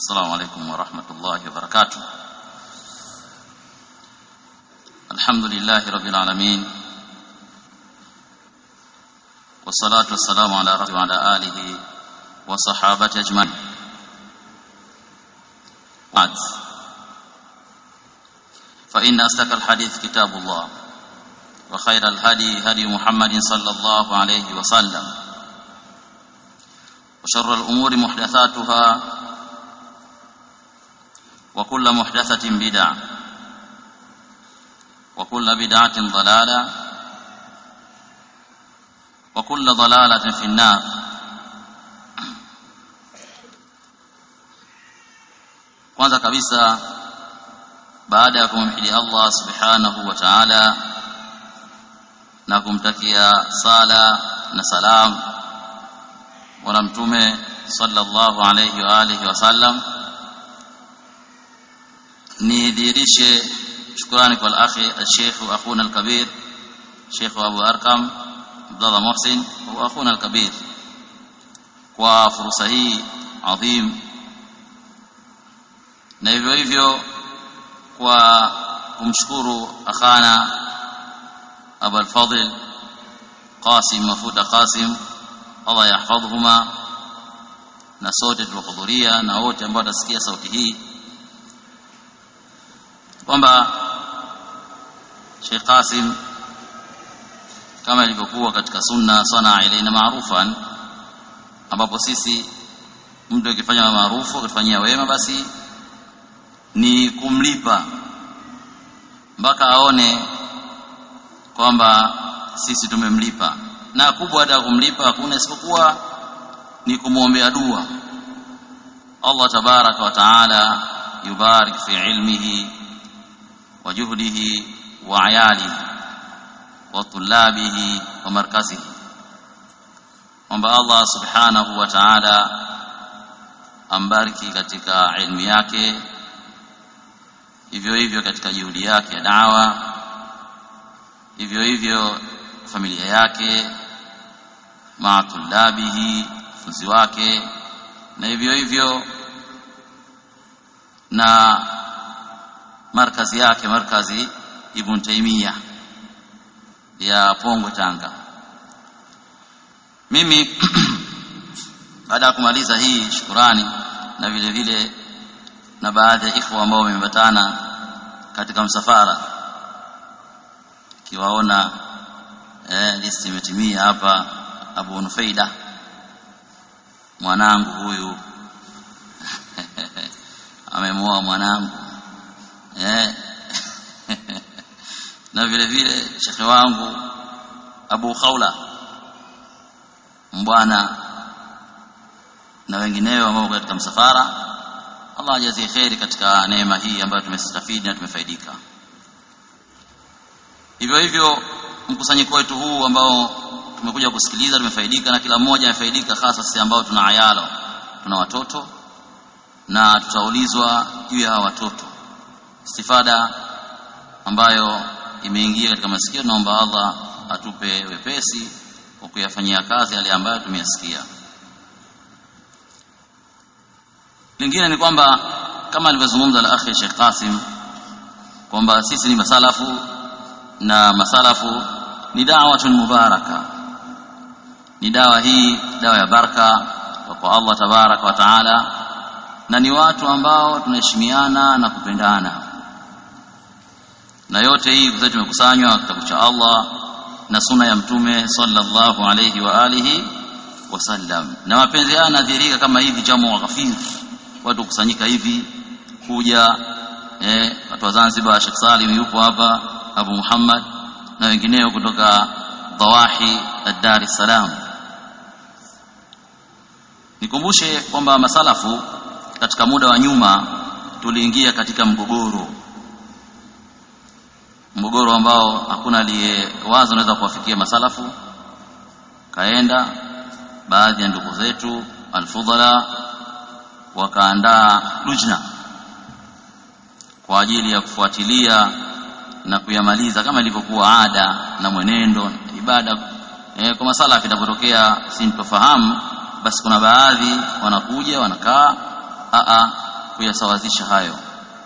السلام عليكم ورحمة الله وبركاته الحمد لله رب العالمين والصلاة والسلام على رسول وعلى آله وصحابته أجمعين بعد فإن أصدق الحديث كتاب الله وخير الهدي هدي محمد صلى الله عليه وسلم وشر الأمور محدثاتها وكل محدثة بدعة وكل بدعة ضلالة وكل ضلالة في النار kwanza kabisa baada ya kumhidi Allah subhanahu wa ta'ala na kumtakia sala na salam bwana mtume sallallahu alayhi wa alihi wasallam nidhihirishe shukrani kwa al-akhi al-sheikh akhuna al-kabir sheikh Abu Arkam Abdullah Muhsin wa akhuna al-kabir kwa fursa hii adhim na hivyo hivyo kwa kumshukuru akhana Abu al-Fadil Qasim Mafuta Qasim Allah yahfadhhuma na sote tuliohudhuria na wote ambao watasikia sauti hii kwamba Sheikh Qasim kama ilivyokuwa katika sunna sana ilaina maarufan ambapo sisi mtu akifanya maarufu akifanyia wema basi ni kumlipa mpaka aone kwamba sisi tumemlipa na kubwa hata kumlipa hakuna isipokuwa ni kumwombea dua Allah tabaraka wa taala yubarik fi ilmihi wa juhdihi wa ayalihi wa tulabihi wa markazihi kwamba Allah subhanahu wa taala ambariki katika ilmu yake hivyo hivyo katika juhudi yake ya dawa hivyo hivyo familia yake maa tulabihi funzi wake na hivyo hivyo na markazi yake markazi Ibn Taymiyyah ya Pongwe Tanga mimi baada ya kumaliza hii shukurani na vile vile na baadhi ya ikhwa ambao wameambatana katika msafara kiwaona eh, listi imetimia hapa Abu Nufaida mwanangu huyu amemuoa mwanangu eh na vile vile shekhe wangu Abu Khawla mbwana na wengineo ambao katika msafara Allah ajazie kheri katika neema hii ambayo tumestafidi na tumefaidika hivyo hivyo mkusanyiko wetu huu ambao tumekuja kusikiliza tumefaidika na kila mmoja amefaidika hasa sisi ambao tuna ayalo tuna watoto na tutaulizwa juu ya hawa watoto istifada ambayo imeingia katika masikio naomba Allah atupe wepesi wa kuyafanyia kazi yale ambayo tumeyasikia lingine ni kwamba kama alivyozungumza al-akhi Sheikh Qasim kwamba sisi ni masalafu na masalafu ni da'watun mubaraka ni dawa hii dawa ya baraka kwa Allah tabaraka wa taala na ni watu ambao tunaheshimiana na kupendana na yote hii kwa tumekusanywa kitabu cha Allah na suna ya mtume sallallahu alayhi wa alihi wasallam na mapenzi haya yanadhihirika kama hivi jamu wa ghafir watu kusanyika hivi kuja eh watu wa Zanzibar Sheikh Salim yupo hapa Abu Muhammad na wengineo kutoka Dawahi Dar es Salaam nikumbushe kwamba masalafu katika muda wa nyuma tuliingia katika mgogoro mgogoro ambao hakuna aliyewaza unaweza kuwafikia masalafu kaenda baadhi ya ndugu zetu alfudhala wakaandaa lujna kwa ajili ya kufuatilia na kuyamaliza kama ilivyokuwa ada na mwenendo ibada e, kwa masala kitapotokea sintofahamu basi kuna baadhi wanakuja wanakaa a kuyasawazisha hayo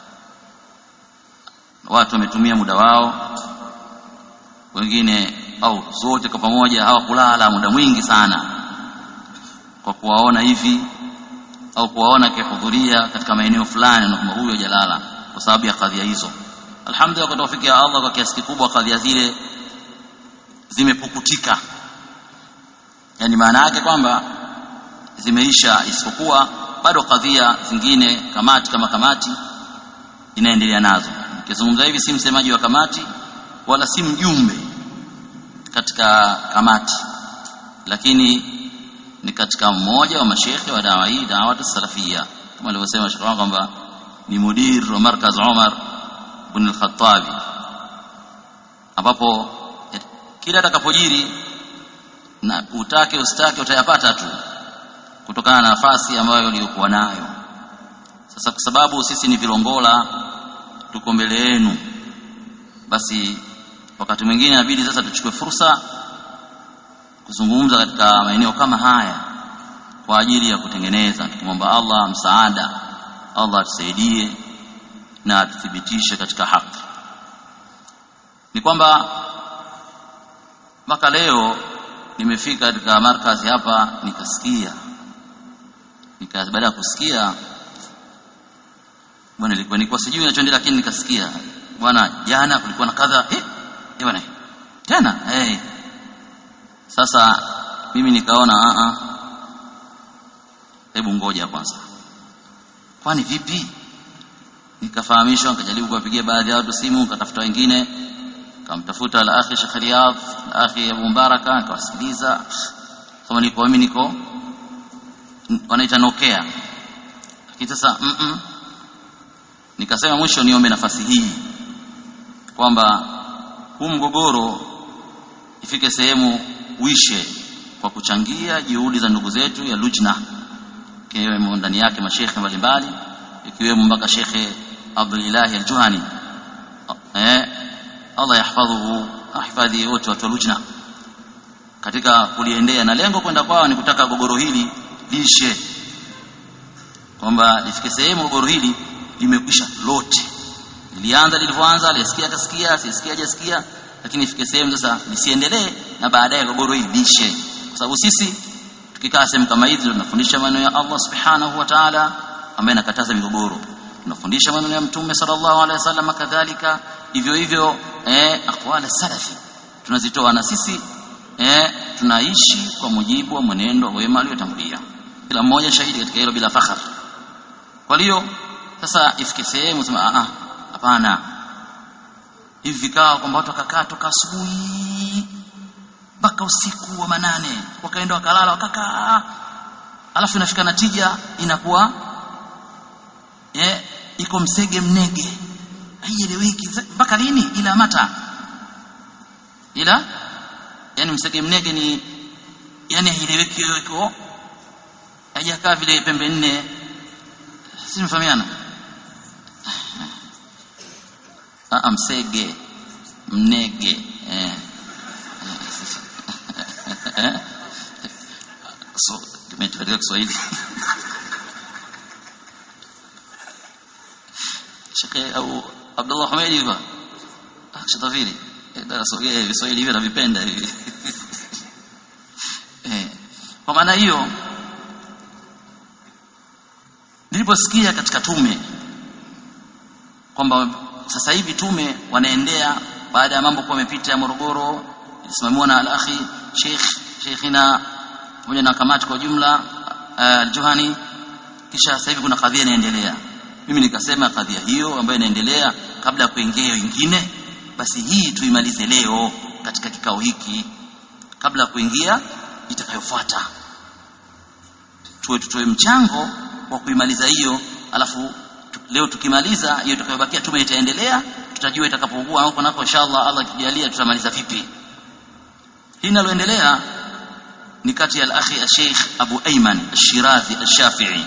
watu wametumia muda wao wengine au zote kwa pamoja hawakulala muda mwingi sana kwa kuwaona hivi au kuwaona akihudhuria katika maeneo fulani na kwamba huyo hajalala kwa sababu ya kadhia hizo alhamdulillah kwa tawfiki ya Allah kwa kiasi kikubwa kadhia zile zimepukutika yani maana yake kwamba zimeisha isipokuwa bado kadhia zingine kamati kama kamati inaendelea nazo nikizungumza hivi si msemaji wa kamati wala si mjumbe katika kamati lakini ni katika mmoja wa mashekhe wa dawa hii dawa salafia kama alivyosema shekhe kwamba ni mudir wa markaz Umar ibn al-Khattabi ambapo kila atakapojiri na utake usitake utayapata tu kutokana na nafasi ambayo uliyokuwa nayo sasa kwa sababu sisi ni vilongola tuko mbele yenu basi wakati mwingine inabidi sasa tuchukue fursa kuzungumza katika maeneo kama haya kwa ajili ya kutengeneza tukimwomba Allah msaada Allah atusaidie na atuthibitishe katika haki ni kwamba mpaka leo nimefika katika markazi hapa nikasikia nika baada ya kusikia bwana ilikuwa nilikuwa sijui ninachoendelea lakini nikasikia bwana jana kulikuwa na kadha eh eh bwana tena eh sasa mimi nikaona a a hebu ngoja kwanza kwani vipi nikafahamishwa nikajaribu kuwapigia baadhi ya watu simu nikatafuta wengine kamtafuta al akhi Sheikh Riyadh al akhi Abu Mbaraka nikawasikiliza kama niko mimi niko wanaita nokea lakini sasa mm -mm. nikasema mwisho niombe nafasi hii kwamba huu mgogoro ifike sehemu uishe kwa kuchangia juhudi za ndugu zetu ya lujna ikiwemo ndani yake mashekhe mbalimbali ikiwemo mpaka shekhe Abdullah al-Juhani eh Allah yahfadhuhu ahifadhi wote watu wa lujna katika kuliendea na lengo kwenda kwao ni kutaka gogoro hili lishe kwamba lifike sehemu gogoro hili limekwisha lote lilianza lilivyoanza alisikia akasikia asisikia hajasikia lakini ifike sehemu sasa lisiendelee na baadaye gogoro hili lishe kwa sababu sisi tukikaa sehemu kama hizi tunafundisha maneno ya Allah subhanahu wa ta'ala ambaye anakataza migogoro tunafundisha maneno ya mtume sallallahu alaihi wasallam kadhalika hivyo hivyo eh aqwala salafi tunazitoa na sisi eh tunaishi kwa mujibu wa mwenendo wa wema aliotangulia kila mmoja shahidi katika hilo bila fakhar kwa hiyo sasa ifike sehemu sema a hapana hivi vikao kwamba watu wakakaa toka asubuhi mpaka usiku wa manane wakaenda wakalala wakakaa alafu inafika natija inakuwa eh iko msege mnege haieleweki mpaka lini ila mata ila yani msege mnege ni yani haieleweki iko haijakaa vile pembe nne si mfahamiana ah msege mnege eh so kimetueleza Kiswahili Sheikh au Abdullah Hamid hivyo ah shatafiri darasogea Kiswahili hivi navipenda hivi eh kwa maana hiyo niliposikia katika tume kwamba sasa hivi tume wanaendea baada ya mambo kuwa yamepita ya Morogoro ilisimamiwa na al-akhi Sheikh Sheikhina pamoja na kamati kwa jumla al-Juhani kisha sasa hivi kuna kadhia inaendelea mimi nikasema kadhia hiyo ambayo inaendelea kabla ya kuingia wengine basi hii tuimalize leo katika kikao hiki kabla ya kuingia itakayofuata tuwe tutoe mchango wa kuimaliza hiyo alafu leo tukimaliza hiyo itakayobakia tume itaendelea tutajua itakapokuwa huko nako inshallah Allah akijalia tutamaliza vipi hii linaloendelea ni kati ya al-akhi al-sheikh Abu Ayman al-Shirazi al-Shafi'i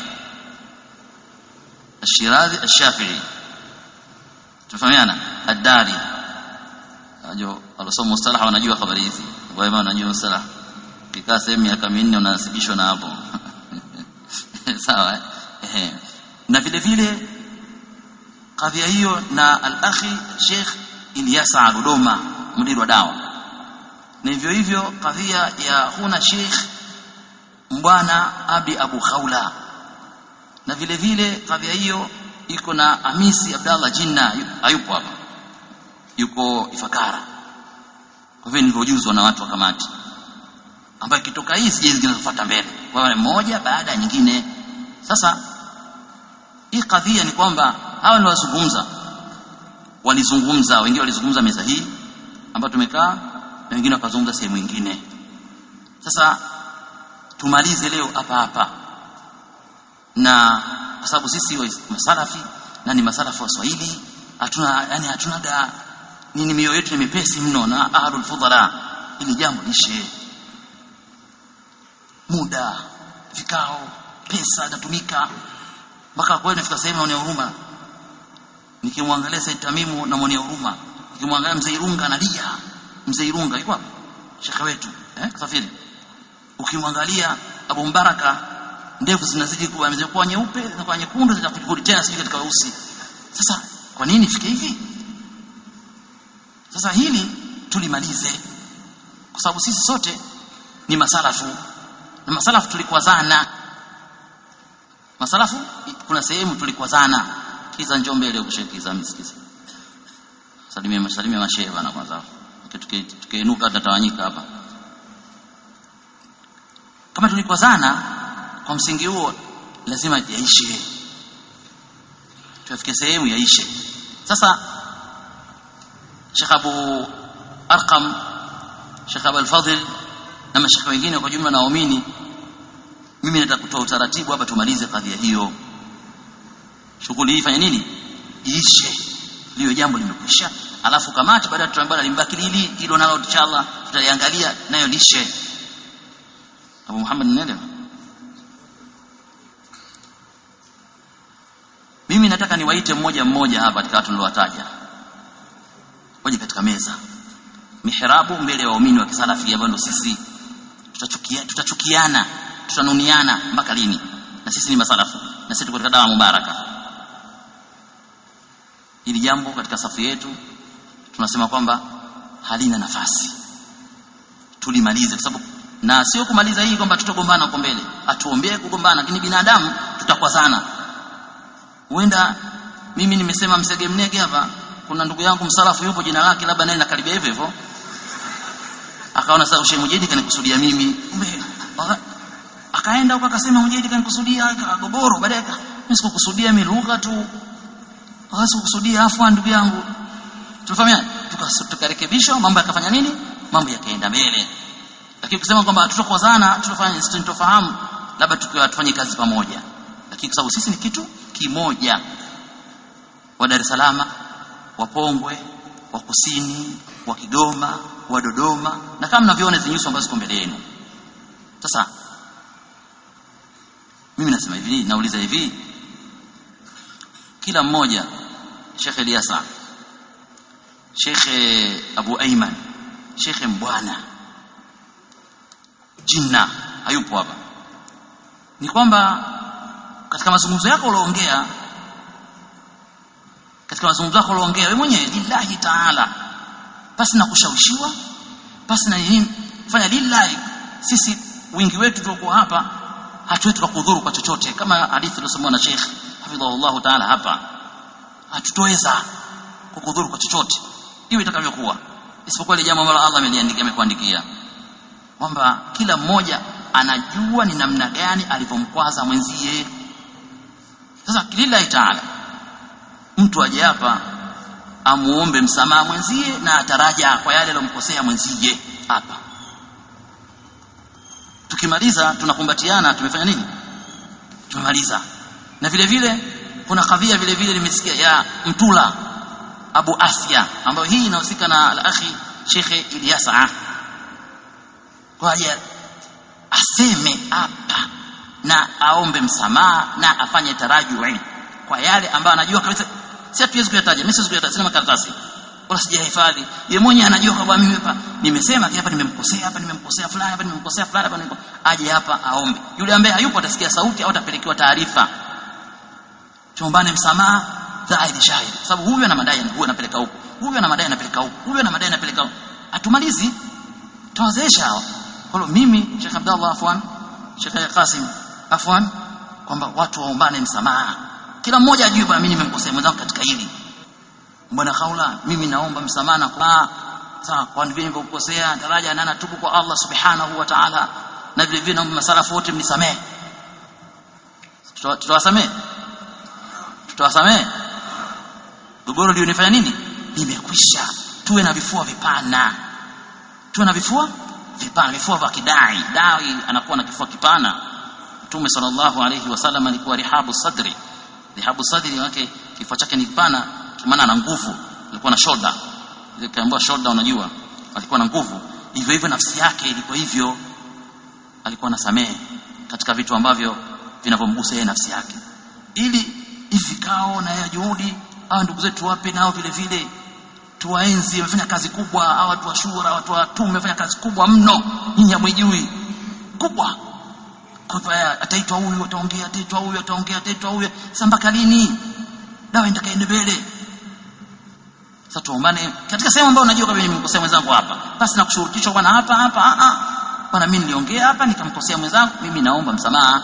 al-Shirazi al-Shafi'i tufahamiana ad-Dari ajo alosoma mustalah wanajua habari hizi kwa hiyo wanajua mustalah kikaa sehemu miaka minne unanasibishwa na hapo sawa eh na vile vile kadhia hiyo na al-akhi Sheikh Ilyasa Dodoma mdiri wa dawa na hivyo hivyo kadhia ya huna Sheikh Mbwana Abi Abu Khawla na vile vile kadhia hiyo iko na Hamisi Abdallah Jinna hayupo hapa yuko Ifakara kwa hivyo nilivyojuzwa na watu wa kamati ambayo kitoka hii sije zinazofuata mbele kwa hiyo moja baada ya nyingine sasa hii kadhia ni kwamba hawa ni wazungumza walizungumza wengine walizungumza meza hii ambayo tumekaa na wengine wakazungumza sehemu nyingine sasa tumalize leo hapa hapa na kwa sababu sisi wa masalafi na ni masalafi wa Swahili hatuna yani hatuna da nini mioyo yetu ni mepesi mno na ahlul fudhala ili jambo lishe muda vikao pesa inatumika mpaka kweli nafika sehemu naonea huruma nikimwangalia Said Tamimu namwonea huruma nikimwangalia mzee Irunga analia mzee Irunga yuko hapo shekhe wetu eh kusafiri ukimwangalia Abu Mbaraka ndevu zinazidi kuwa zimekuwa nyeupe zinakuwa nyekundu zinakurudi tena sisi katika weusi sasa kwa nini fike hivi sasa hili tulimalize kwa sababu sisi sote ni masalafu na masalafu tulikwazana masalafu kuna sehemu tulikwazana kiza njoo mbele ukushikiza msikiza salimia masalimia mashehe bana kwanza tukiinuka tutatawanyika hapa kama tulikwazana kwa msingi huo lazima yaishe tuafike sehemu yaishe sasa Sheikh Abu Arqam Sheikh Abu Al-Fadhil na mashaka wengine kwa jumla naamini mimi nataka kutoa utaratibu hapa tumalize kadhia hiyo shughuli hii fanya nini iishe liyo jambo limekwisha alafu kamati baada tutaambia limbaki lili hilo nalo inshallah tutaliangalia nayo lishe Abu Muhammad nenda mimi nataka niwaite mmoja mmoja hapa katika watu niliowataja waje katika meza mihrabu mbele ya waumini wa kisalafi ambao sisi tutachukia tutachukiana tutanuniana mpaka lini na sisi ni masalafu na sisi tuko katika dawa mubaraka hili jambo katika safu yetu tunasema kwamba halina nafasi tulimalize kwa sababu na sio kumaliza hii kwamba tutagombana huko mbele atuombee kugombana lakini binadamu tutakwazana huenda mimi nimesema msege mnege hapa kuna ndugu yangu msalafu yupo jina lake labda naye nakaribia hivyo hivyo akaona sasa ushe mujidi kanikusudia mimi akaenda huko akasema mujidi kanikusudia gogoro baadaye mimi sikukusudia mimi lugha tu hasa kukusudia afwa ndugu yangu tumefahamiana tukarekebisha mambo yakafanya nini mambo yakaenda mbele lakini kusema kwamba tutakozana tutafanya sintofahamu labda tukiwa tufanye kazi pamoja lakini kwa sababu sisi ni kitu kimoja wa Dar es Salaam wa Pongwe wa Kusini wa Kigoma wa Dodoma na kama mnavyoona hizo nyuso ambazo ziko mbele yenu sasa mimi nasema hivi nauliza hivi kila mmoja Sheikh Eliasa Sheikh Abu Aiman Sheikh Mbwana Jinna hayupo hapa ni kwamba katika mazungumzo yako ulioongea katika mazungumzo yako ulioongea wewe mwenyewe lillahi taala basi na kushawishiwa basi na nini fanya lillahi sisi wingi wetu tuliokuwa hapa hatuwezi tukakudhuru kwa chochote kama hadithi iliyosomwa na Sheikh hafidhahullah taala hapa hatutoweza kukudhuru kwa chochote hiyo itakavyokuwa isipokuwa ile jambo ambalo Allah ameliandikia amekuandikia kwamba kila mmoja anajua ni namna gani alivyomkwaza mwenzie sasa lillahi taala mtu aje hapa amuombe msamaha mwenzie na ataraja kwa yale aliyomkosea mwenzie hapa tukimaliza tunakumbatiana tumefanya nini tumemaliza na vile vile kuna kadhia vile vile nimesikia ya mtula Abu Asia ambayo hii inahusika na al-akhi Sheikh Ilyasa kwa hiyo aseme hapa na aombe msamaha na afanye tarajui kwa yale ambayo anajua kabisa si hatuwezi kuyataja mimi siwezi kuyataja sina makaratasi wala sijahifadhi yeye mwenyewe anajua kwamba mimi hapa nimesema hapa nimemkosea hapa nimemkosea fulani hapa nimemkosea fulani hapa nimemkosea aje hapa aombe yule ambaye hayupo atasikia sauti au atapelekewa taarifa tuombane msamaha dhahiri shahiri kwa sababu huyu ana madai huyu anapeleka huku huyu ana madai anapeleka huku huyu ana madai anapeleka huku hatumalizi tawazeesha hawa kwa hiyo mimi Sheikh Abdallah afwan Sheikh Qasim afwan kwamba watu waombane msamaha kila mmoja ajue bwana mimi nimemkosea mwenzangu katika hili bwana kaula mimi naomba msamaha na kwa sawa kwa vile nilivyokosea daraja na natubu kwa Allah subhanahu wa ta'ala na vile vile naomba masalafu wote mnisamehe tutawasamehe tutawasamehe gogoro lionifanya nini limekwisha tuwe na vifua vipana tuwe na vifua vipana vifua vya kidai dai anakuwa na kifua kipana mtume sallallahu alayhi wasallam alikuwa rihabu sadri rihabu sadri yake kifua chake ni kipana maana ana nguvu alikuwa na shoulder ile kaambiwa shoulder unajua alikuwa na nguvu hivyo hivyo nafsi yake ilikuwa hivyo alikuwa anasamehe katika vitu ambavyo vinavyomgusa yeye nafsi yake ili hivi vikao na ya juhudi hawa ndugu zetu wape nao vile vile tuwaenzi wamefanya kazi kubwa hawa watu wa shura watu wa tume wamefanya kazi kubwa mno nyinyi hamwijui kubwa kwa ataitwa huyu ataongea ataitwa huyu ataongea ataitwa huyu sasa mpaka lini dawa itakaende mbele sasa tuombane katika sehemu ambayo unajua kama nimemkosea mwenzangu hapa basi nakushurutishwa bwana hapa hapa a a bwana mimi niliongea hapa nikamkosea mwenzangu mimi naomba msamaha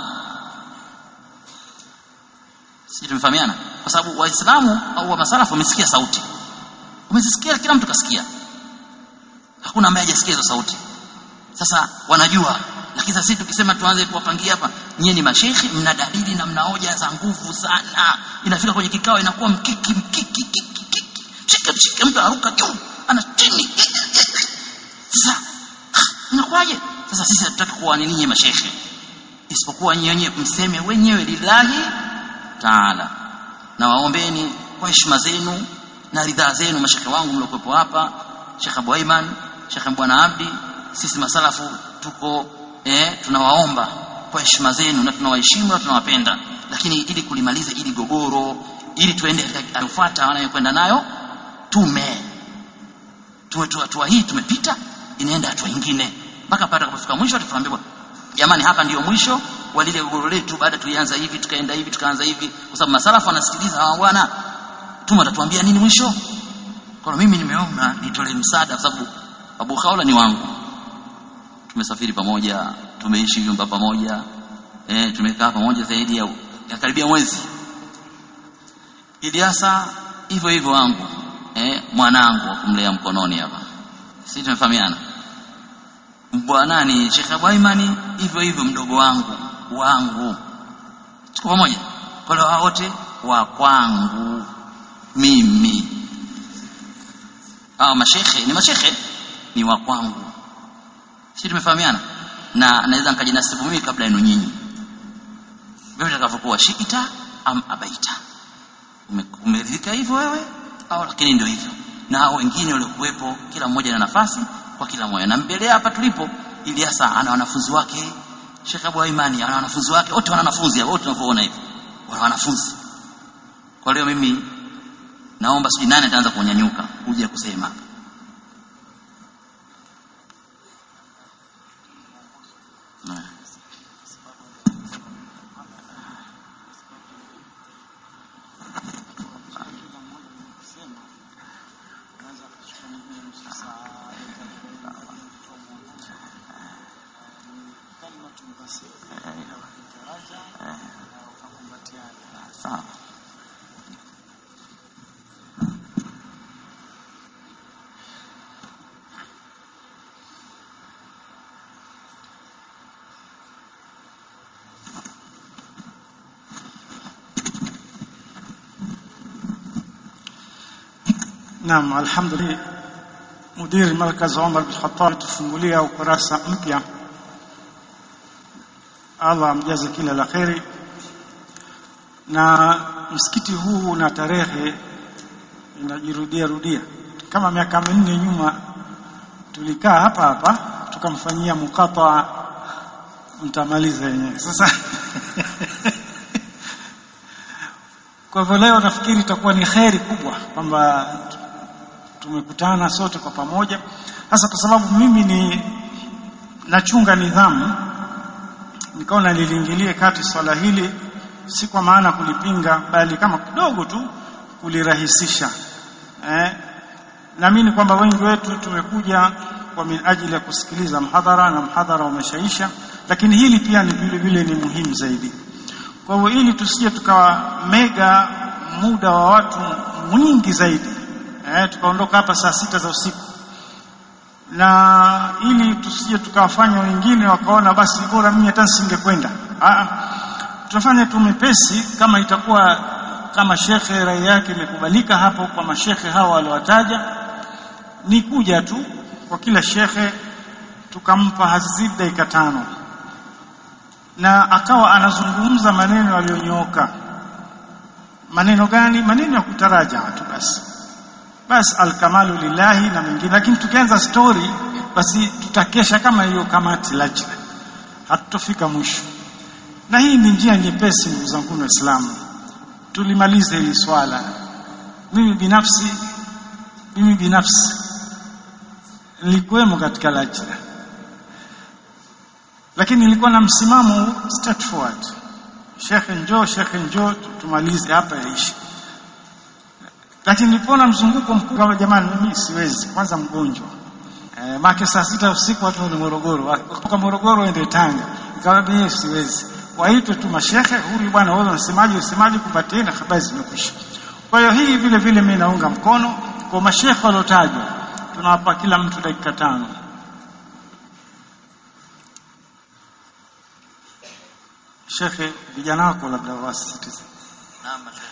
sisi tumefahamiana kwa sababu waislamu au wa masalafu wamesikia sauti umezisikia kila mtu kasikia hakuna ambaye hajasikia hizo sauti sasa wanajua lakini sasa sisi tukisema tuanze kuwapangia hapa nyie ni mashekhi mna dalili na mna hoja za nguvu sana inafika kwenye kikao inakuwa mkiki mkiki kiki kiki shika shika mtu aruka juu ana chini sasa inakuwaje sasa sisi hatutaki kuwa ni nyinyi mashekhi isipokuwa nyinyi wenyewe mseme wenyewe lillahi taala na waombeni kwa heshima zenu na ridhaa zenu mashekhe wangu mliokuwepo hapa Sheikh Abu Aiman Sheikh Bwana Abdi sisi masalafu tuko eh, tunawaomba kwa heshima zenu na tunawaheshimu na tunawapenda lakini ili kulimaliza ili gogoro ili tuende kufuata wanayokwenda nayo tume tuwe tu hatua hii tumepita inaenda hatua nyingine mpaka pale tukafika mwisho tutaambiwa jamani hapa ndiyo mwisho wa lile gogoro letu baada tulianza hivi tukaenda hivi tukaanza hivi kwa sababu masalafu wanasikiliza hawa bwana tume atatuambia nini mwisho kwa mimi nimeona nitolee msaada kwa sababu Abu Khawla ni wangu tumesafiri pamoja tumeishi nyumba pamoja eh tumekaa pamoja zaidi ya, ya karibia mwezi Ilyasa hivyo hivyo wangu eh mwanangu kumlea mkononi hapa sisi tumefahamiana bwanani Sheikh Abu Aimani hivyo hivyo mdogo wangu wangu tuko pamoja kwa hiyo wote wa kwangu mimi ah mashekhe ni mashekhe ni wa kwangu sisi tumefahamiana na naweza nikajinasibu mimi kabla yenu nyinyi wewe utakavyokuwa shikita am abaita umeridhika hivyo wewe au lakini ndio hivyo na hao wengine waliokuwepo kila mmoja na nafasi kwa kila mmoja na mbele hapa tulipo Ilyasa ana wanafunzi wake Sheikh Abu Imani ana wanafunzi wake wote wana wanafunzi wote tunavyoona hivi wana wanafunzi kwa leo mimi naomba sijui nani ataanza kunyanyuka kuja kusema sawa Naam, alhamdulillah. Mudiri Markaz Omar bin Khattab tufungulia ukurasa mpya. Allah amjaze kila la kheri. Na msikiti huu na tarehe inajirudia rudia. Kama miaka minne nyuma tulikaa hapa hapa tukamfanyia mukata, mtamaliza yenyewe sasa. Kwa hivyo leo nafikiri itakuwa ni kheri kubwa kwamba tumekutana sote kwa pamoja, hasa kwa sababu mimi ni nachunga nidhamu, nikaona niliingilie kati swala hili si kwa maana kulipinga bali kama kidogo tu kulirahisisha eh, naamini kwamba wengi wetu tumekuja kwa minajili ya kusikiliza mhadhara na mhadhara umeshaisha lakini hili pia ni vile vile ni muhimu zaidi kwa hivyo ili tusije tukawa mega muda wa watu mwingi zaidi eh, tukaondoka hapa saa sita za usiku na ili tusije tukawafanya wengine wakaona basi bora mimi hata singekwenda tutafanya tu mepesi kama itakuwa kama shekhe rai yake imekubalika hapo kwa mashekhe hawa waliowataja ni kuja tu kwa kila shekhe tukampa hazidi dakika tano na akawa anazungumza maneno yaliyonyooka maneno gani maneno ya kutaraja tu basi basi alkamalu lillahi na mengine lakini tukianza story basi tutakesha kama hiyo kamati lajna hatutofika mwisho na hii ni njia nyepesi ndugu zangu waislamu tulimalize hili swala mimi binafsi mimi binafsi nilikuwemo katika lajna lakini nilikuwa na msimamo straightforward shekhe njoo shekhe njoo tumalize hapa yaishi lakini nilipoona mzunguko mkubwa jamani mimi siwezi kwanza mgonjwa e, make saa sita usiku watu ni Morogoro kutoka Morogoro ende Tanga ikawa mimi siwezi waitwe tu mashehe huyu bwana wewe unasemaje unasemaje kupatiana habari zimekwisha kwa hiyo hii vile vile mimi naunga mkono kwa mashehe waliotajwa tunawapa kila mtu dakika tano shekhe vijana wako labda wasitize naam mashehe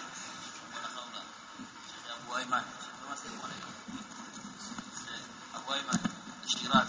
Abu Aiman Abu Aiman ishtirak